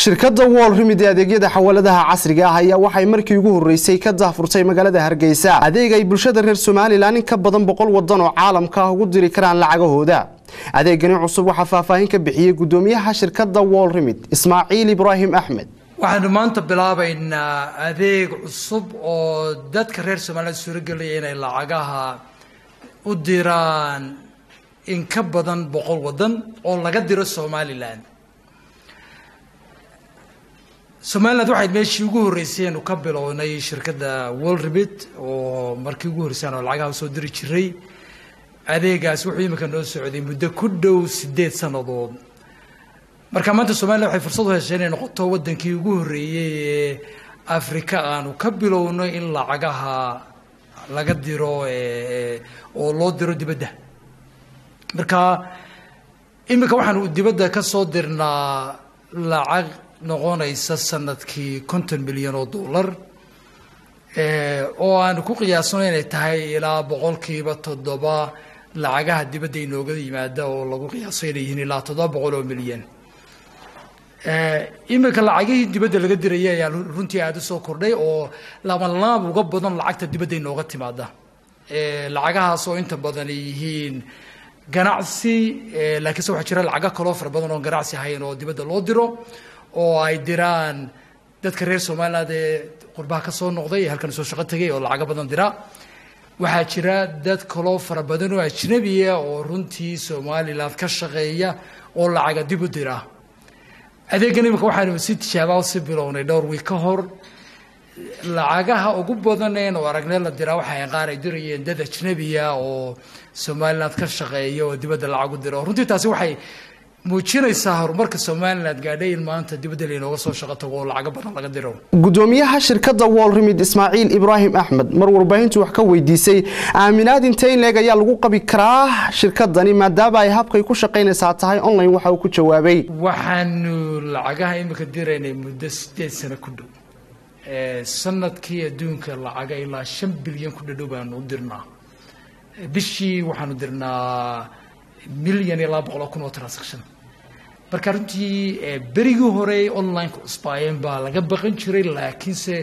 shirkadda wol rimid ee adeegyada xawaladaha casriga ah ayaa waxay markii ugu horeysay ka daahfurtay magaalada hargeysa adeeg ay bulshada reer somalilan in ka badan boqol wadan oo caalamka ah ugu diri karaan lacagahooda adeegani cusub waxaa faahfaahin ka bixiyey gudoomiyaha shirkadda wol rimid ismaaciil ibraahim axmed waxaanu maanta bilaabaynaa adeeg cusub oo dadka reer somaliland suuragelaya inay lacagaha u diraan in ka badan boqol wadan oo laga diro somalilan somaliland waxayd meeshii ugu horreysay anu ka bilownay shirkadda wolribit oo markii ugu horreysaan oo lacagaha usoo diri jiray adeegaas wuxuu imika noo socday muddo ku dhow sideed sannadood marka maanta somaliland waxay fursad u heshay inay noqoto waddankii ugu horreeyey ee afrika aanu ka bilowno in lacagaha laga diro oo loo diro dibadda marka imika waxaanu dibadda ka soo dirnaa lacag noqonaysa sanadkii konton milyan oo dollar oo aanu ku qiyaasno inay tahay ilaa boqolkiiba toddoba lacagaha dibadda inooga yimaada oo lagu qiyaaso inay yihiin ilaa toddoba boqol oo milyan imika lacagihii dibadda laga diraya ayaa runtii aada usoo kordhay oo labanlaab uga badan lacagta dibadda inooga timaada lacagahaas oo inta badan ay yihiin ganacsi laakiinse waxaa jira lacago kaloo fara badan oo ganacsi ahayn oo dibadda loo diro oo ay diraan dadka reer somaliland ee qurbaha ka soo noqday ee halkan soo shaqo tegay oo lacago badan dira waxaa jira dad kaloo fara badan oo ajnabiya oo runtii somaliland ka shaqeeya oo lacaga dib u dira adeeggan imika waxaanu si tijaabaa si bilownay dhowr wiig ka hor lacagaha ugu badaneen oo aragne la diraa waxay qaar ay dirayeen dad ajnabiya oo somaliland ka shaqeeya oo dibadda lacag u dira runtii taasi waxay muujinaysaa horumarka somaliland gaadhay in maanta dibadda laynooga soo shaqo tago oo lacago badan laga diro gudoomiyaha shirkadda wol rimid ismaaciil ibraahim axmed mar warbaahintu wax ka weydiisay aaminaad intee in leeg ayaa lagu qabi karaa shirkadani maadaama ay habkay ku shaqaynaysaa tahay online waxa uu ku jawaabay waxaanu lacagaha imika diraynay muddo sideed sano ku dhow sanadkii adduunka lacaga ilaa shan bilyan ku dhadhow baanu u dirnaa bishii waxaanu dirnaa milyan iyo laba boqol oo kun oo transaction marka runtii berigii hore onlineka cusbaayeen baa laga baqan jiray laakiinse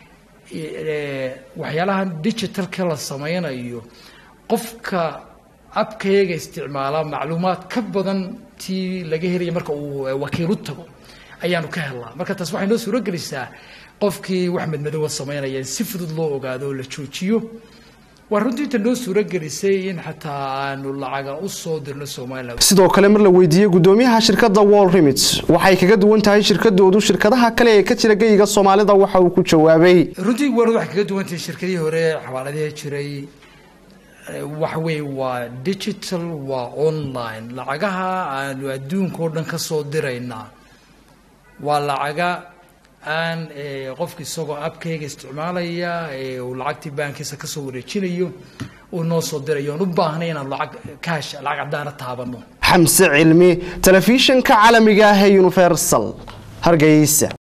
waxyaalahan digitalka la sameynayo qofka abkayaga isticmaala macluumaad ka badan tii laga helaya marka uu wakiilu tago ayaanu ka helnaa marka taas waxay noo suuro gelisaa qofkii wax madmadowa sameynaya in si fudud loo ogaado oo la joojiyo waa runtii inta noo suuro gelisay in xataa aanu lacaga u soo dirno somaliland sidoo kale mar la weydiiyey gudoomiyaha shirkadda wol rimit waxay kaga duwan tahay shirkadoodu shirkadaha kale ee ka jira geyiga soomaalida waxa uu ku jawaabay runtii warad waxay kaga duwan tahay shirkadihii hore xawaaladihii jiray waxa weeye waa digital waa online lacagaha aanu adduunka oo dhan ka soo diraynaa waa lacaga aan qofka isagoo abkayga isticmaalaya uu lacagtii baankiisa kasoo wareejinayo uu noo soo dirayo oon u baahnay inaan lacag kaash lacag caddaana taabano xamse cilmi telefishinka caalamiga ah ee universal hargeysa